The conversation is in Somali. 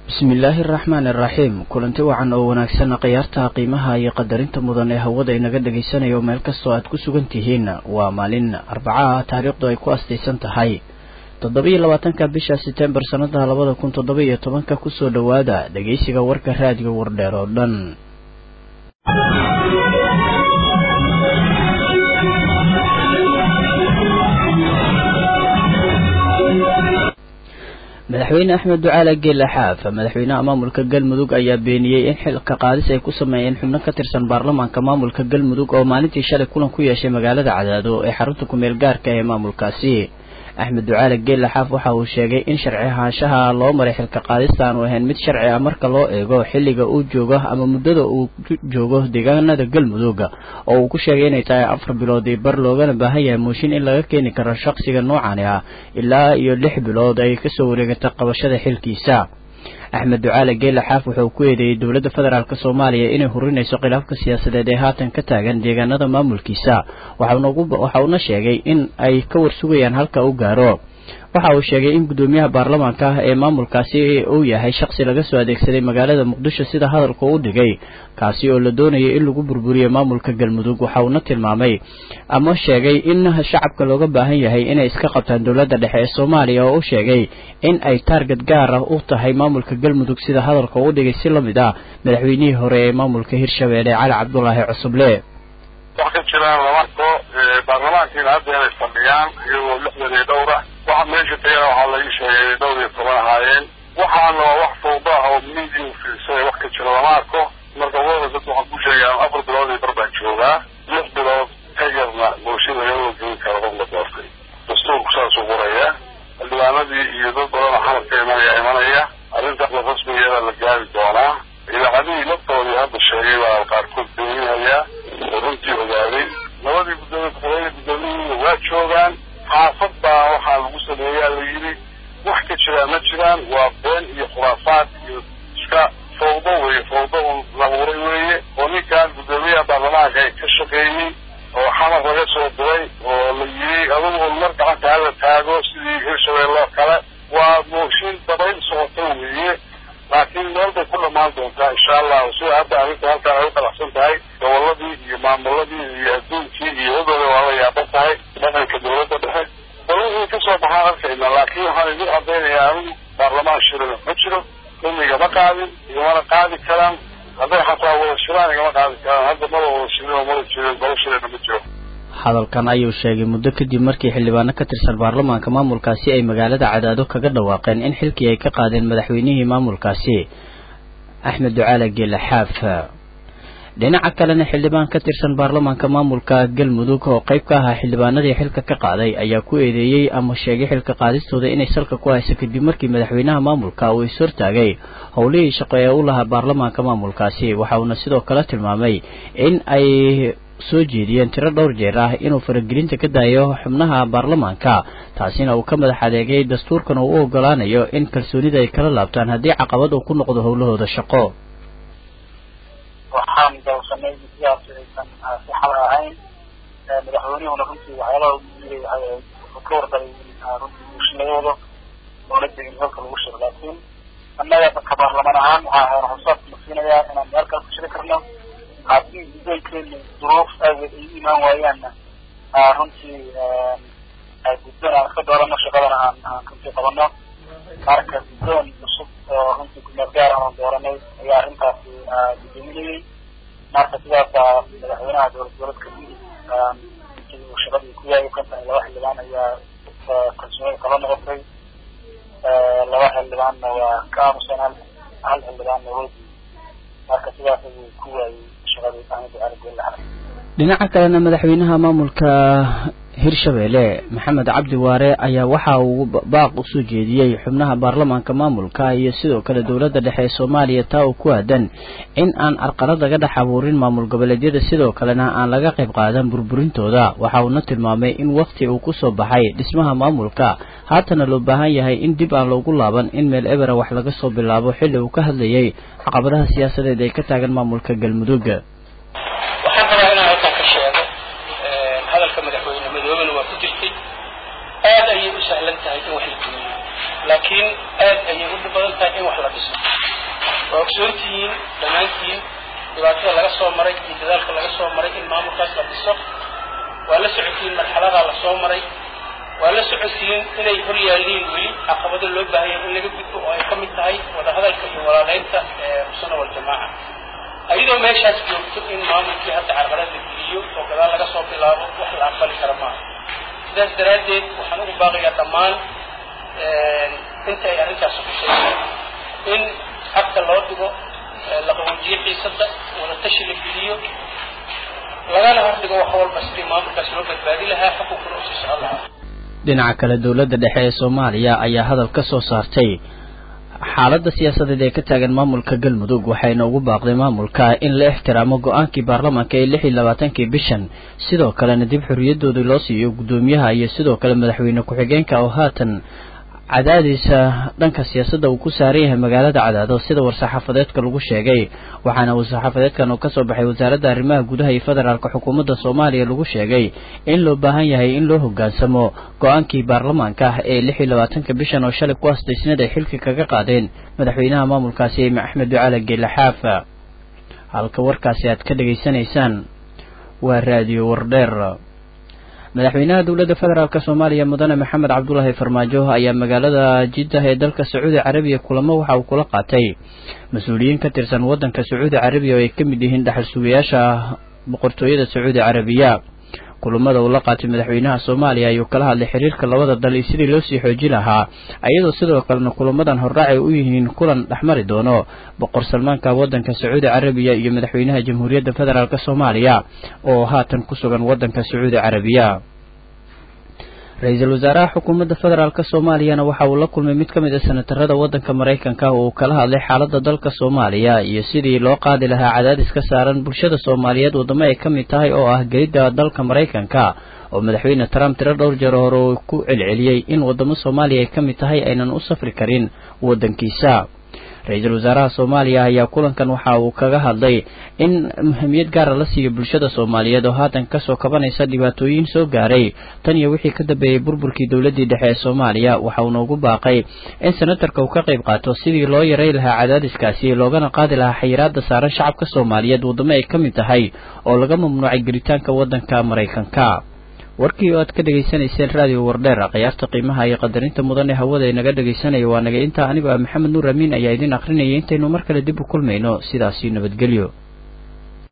bismillaahi araxmaani araxiim kulanti wacan oo wanaagsan khiyaartaha qiimaha iyo qadarinta mudan ee hawada inaga dhagaysanayo meel kastoo aad ku sugan tihiin waa maalin arbacaha taariikhdu ay ku astaysan tahay toddoba-iyo labaatanka bisha setembar sannada labada kun toddoba iyo tobanka kusoo dhowaada dhegaysiga warka raadiga wardheer oo dhan madaxweyne axmed ducaale geela xaaf madaxweynaha maamulka galmudug ayaa beeniyey in xilka qaadis ay ku sameeyeen xubno ka tirsan baarlamaanka maamulka galmudug oo maalintii shalay kulan ku yeeshay magaalada cadaado ee xarunta kumeel gaarka ee maamulkaasi axmed ducaale geela xaaf waxa uu sheegay in sharci ahaanshaha loo maray xilka qaadista aanu ahayn mid sharci ah marka loo eego xilliga uu joogo ama muddada uu joogo deegaanada galmudug oo uu ku sheegay inay tahay afar bilood io bar loogana baahan yahay mooshin in laga keeni karo shaqsiga noocani ah ilaa iyo lix bilood ay kasoo wareegatay qabashada xilkiisa axmed ducaale geela xaaf wuxuu ku eedeeyey dowladda federaalk soomaaliya inay hurinayso khilaafka siyaasadeed ee haatan ka taagan deegaanada maamulkiisa waxa uuna sheegay in ay ka warsugayaan halka u gaaro waxa uu sheegay in guddoomiyaha baarlamaanka ee maamulkaasi uu yahay shaqsi laga soo adeegsaday magaalada muqdisho sida hadalka u dhigay kaasi oo la doonayay in lagu burburiyo maamulka galmudug waxa uuna tilmaamay ama sheegay in shacabka looga baahan yahay inay iska qabtaan dowladda dhexe ee soomaaliya oo u sheegay in ay taarget gaar ah u tahay maamulka galmudug sida hadalka u dhigay si lamid ah madaxweynihii hore ee maamulka hirshabeelle cali cabdulaahi cusuble wax ka jiraan lamarko baarlamaankiina hadda inay fadhiyaan iyagoo lixdan iyo dhowra waxa meesha tagana waxaa laii sheegay dhowr iyo toban ahaayeen waxaana waa wax fawda ah oo midia fiirsay wax ka jira lama arko marka wada dad waxaan ku sheegaa afar bilood iyo bar baan joogaa lix bilood egerna bulsha lagama geyn karo qof la doortay dastuurku saasuu qoraya xildhibaanadii iyo dad badanoo xamarka imanaya imanaya arrintaasna rasmigeeda la gaari doonaa idaacadihii laftoodii hadda sheegay baa qaarkood beeninayaa oo runtii ogaaday labadii guddoomiye ku-xigeenka guddoomiyihiina waa joogaan xaafad baa waxaa lagu sameeyaa la yidhi wax ka jiraan ma jiraan waa been iyo khuraafaad iyo iska fawdo weeye fawdo un labuuray weeye oo ninkan guddoomiyaha baarlamaanka ay ka shaqeeyey oo xamar laga soo diray oo la yidhi adugu un mar gacanta hala taago sidii hirshabeelle oo kale waa mooshin dabayl socota weeye laakiin meel bay ku dhammaan doontaa insha allahu sida hadda arrinta halkaan ay u qalacsan tahay gobolladii iyo maamuladii iyo adduunkii iyo wadooda waa la yaaban tahay dhaqanka dawladda dhexe balwixii ka soo baxaan arkayna laakiin waxaan idin caddaynayaa anigu baarlamaan shirana ma jiro dumi igama qaadin igamana qaadi karaan hadday xataa wada shiraan igama qaadi karaan hadda maba wada shirin oo mada jirin golo shirana ma jiro hadalkan ayuu sheegay muddo kadib markii xildhibaano ka tirsan baarlamaanka maamulkaasi ay magaalada cadaado kaga dhawaaqeen in xilkii ay ka qaadeen madaxweynihii maamulkaasi axmed ducaale geela xaaf dhinaca kalena xildhibaan ka tirsan baarlamaanka maamulka galmudug oo qayb ka ahaa xildhibaanadii xilka ka qaaday ayaa ku eedeeyey ama sheegay xilka qaadistooda inay salka ku hayso kadib markii madaxweynaha maamulka uu ishortaagay howlihii shaqo ee u lahaa baarlamaanka maamulkaasi waxa uuna sidoo kale tilmaamay in ay soo jeediyeen tiro dhowr jeer ah inuu faragelinta ka daayo xubnaha baarlamaanka taasina uu ka madax adeegay dastuurkan uu u ogolaanayo in kalsoonida ay kala laabtaan haddii caqabad uu ku noqdo howlahooda shaqo waxaan dawsanay sidaas aysan si xal ahayn madaxweynihuna runtii waxyaalaha ugu jiray wuxuu ka warqabay runtii muushinadooda oona degin halka lagu shiro laakiin annaga dadka baarlamaan ahaan waxaa hayna xusaad masiinayaa inaan meel kale ku shiri karno haddii guddoonkeena duruuf aageed ay u imaan waayaanna runtii guddoon aan iska doorano shaqadana aan aan runtii qabano marka guddoon cusub oo runtii kumeel gaar aan dooranay ayaa arrintaasi guddoominayay marka sidaasaa madaxweynaha dowlad goboleedka midig intii uu shaqadii ku yaayay kontan iyo laba xildhibaan ayaa kalsoonida kala noqotay laba xildhibaanna waa ka aamuseen hal hal xildhibaanna weydi marka sidaas ayuu ku waayey dhinaca kalena madaxweynaha maamulka hirshabeelle maxamed cabdi waare ayaa waxa uu baaq usoo jeediyey xubnaha baarlamaanka maamulka iyo sidoo kale dowladda dhexe ee soomaaliya taa oo ku aadan in aan arqalad laga dhex abuurin maamul goboleedyada sidoo kalena aan laga qayb qaadan burburintooda waxa uuna tilmaamay in wakti uu kusoo baxay dhismaha maamulka haatana loo baahan yahay in dib aan loogu laaban in meel ebera wax laga soo bilaabo xilli uu ka hadlayay caqabadaha siyaasadeed ee ka taagan maamulka galmudug waxaan rabaa inaan halkan ka sheego hadalka madaxweyne madoobena waa ku jirtay aad ayay u sahlan tahay in wax la dumiyo laakiin aad ayay u badan tahay in wax la dhiso waa ogsoontihiin dhammaantiin dhibaatada laga soo maray iyo dadaalka laga soo maray in maamulkaas la dhiso waa la socotiin marxaladaa la soo maray waa la socotiin inay hor yaalliin weli caqabado loo baahaya in laga gudbo oo ay ka mid tahay wadahadalka iyo walaaleynta ee usana waljamaaca ayadoo meeshaas joogto in maamulkii hadda carqalad la geliyo oo gadaal laga soo bilaabo wax la aqbali kara maaha sidaas daraaddeed waxaan ugu baaqayaa dhammaan inta ay arrintaasi khusayso in xagta loo dhigo la qaboojiyo xiisadda wadatashi la geliyo lagana hordhigo wax walba sidii maamulkaas loo badbaadi lahaa xukunkuna u sii socon lahaa dhinaca kale dowladda dhexe ee soomaaliya ayaa hadal ka soo saartay xaaladda siyaasadeed ee ka taagan maamulka galmudug waxayna ugu baaqday maamulka in la ixtiraamo go-aankii baarlamaanka ee lix iyo labaatankii bishan sidoo kalena dib xorriyadoodii loo siiyo guddoomiyaha iyo sidoo kale madaxweyne ku-xigeenka oo haatan cadaadiisa dhanka siyaasadda uu ku saaran yahay magaalada cadaado sida war-saxaafadeedka lagu sheegay waxaana war-saxaafadeedkan oo kasoo baxay wasaaradda arrimaha gudaha iyo federaalka xukuumadda soomaaliya lagu sheegay in loo baahan yahay in loo hoggaansamo go-aankii baarlamaanka ah ee lix iyo labaatanka bishan oo shalay ku asdaysnad ay xilka kaga qaadeen madaxweynaha maamulkaasi axmed ducaale geele xaafa halka warkaasi aad ka dhegaysanaysaan waa raadiyo wardheer madaxweynaha dowladda federaalk soomaaliya mudane maxamed cabdulaahi farmaajo ayaa magaalada jiddah ee dalka sacuudi carabiya kulamo waxa uu kula qaatay mas-uuliyiin ka tirsan waddanka sacuudi carabiya oo ay ka mid yihiin dhaxal sugayaasha boqortooyada sacuudi carabiya kulamada uu la qaatay madaxweynaha soomaaliya ayuu kala hadlay xiriirka labada dal iyo sidii loo sii xoojin lahaa iyadoo sidoo kalena kulamadan hordhaacay u yihiin kulan dhexmari doono boqor salmaanka waddanka sacuudi carabiya iyo madaxweynaha jamhuuriyadda federaalk soomaaliya oo haatan ku sugan waddanka sacuudi carabiya ra-iisul wasaaraha xukuumadda federaalk soomaaliyana waxa uu la kulmay mid ka mid a senatarada waddanka maraykanka oo uu kala hadlay xaaladda dalka soomaaliya iyo sidii loo qaadi lahaa cadaadis ka saaran bulshada soomaaliyeed waddamo ay ka mid tahay oo ah gelidda dalka maraykanka oo madaxweyne trump tiro dhowr jeer hore uu ku celceliyey in waddamo soomaaliya ay ka mid tahay aynan u safri karin waddankiisa ra-iisul wasaaraha soomaaliya ayaa kulankan waxa uu kaga hadlay in muhiimiyad gaara la siiyo bulshada soomaaliyeed oo haatan kasoo kabanaysa dhibaatooyin soo gaaray tan iyo wixii ka dambeeyey burburkii dowladdii dhexe ee soomaaliya waxa uuna ugu baaqay in senatarka uu ka qayb qaato sidii loo yaray lahaa cadaadiskaasi loogana qaadi lahaa xayiraada saaran shacabka soomaaliyeed waddamo ay ka mid tahay oo laga mamnuucay gelitaanka waddanka maraykanka warkii oo aad ka dhegaysanayseen raadiyo wardheer khiyaarta qiimaha iyo qadarinta mudan ee hawada inaga dhegaysanaya waa naga intaa anigoo ah maxamed nuur amiin ayaa idin akrinayay intaynu mar kale dib u kulmayno sidaasi nabadgelyo